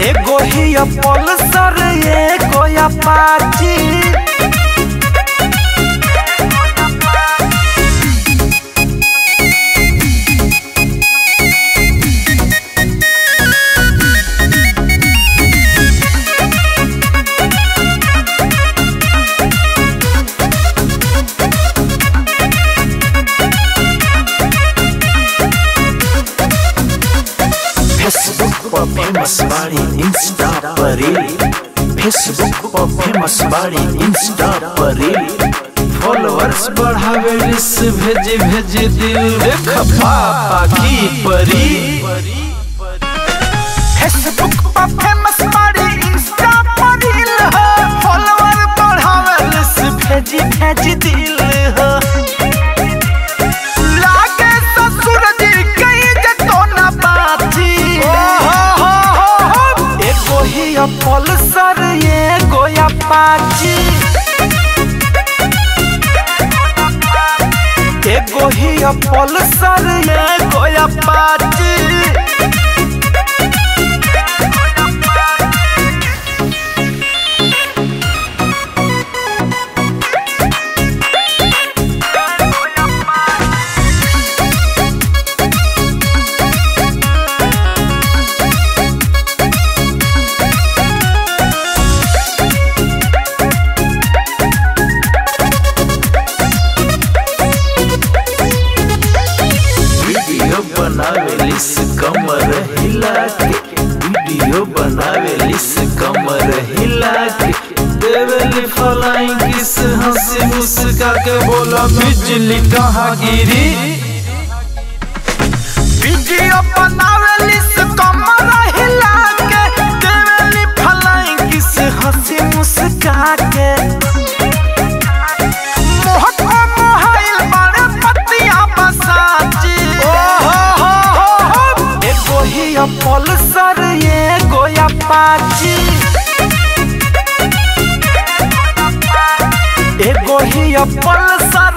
एगो ही पल्सर एगो अपाची फेसबुक पर फेमस बाड़ी इंस्टा पर रील फेसबुक पर फेमस बाड़ी इंस्टा पर रील फॉलोअर्स बढ़ावे रिस भेजी भेजी दिल देख पापा की परी फेसबुक पर फेमस बाड़ी इंस्टा पर रील हो फॉलोअर बढ़ावे लिस भेजी भेजी दिल हो लागे ससुर जी कई जतो ना बाची एगो ही पल्सर एगो अपाची एगो ही पल्सर एगो अपाची वीडियो बनावे लिस कमर हिला के वीडियो बनावे लिस कमर हिला के देवेली फलाइन किस हंसी मुस्का के बोला बिजली कहाँ गिरी वीडियो बनावेली से कमर हिला के देवेली फलाई किस हंसी मुस्का के मोहक मोहाइल बारे पतिया बसाची एगो ही पल्सर एगो अपाची एगो ही पल्सर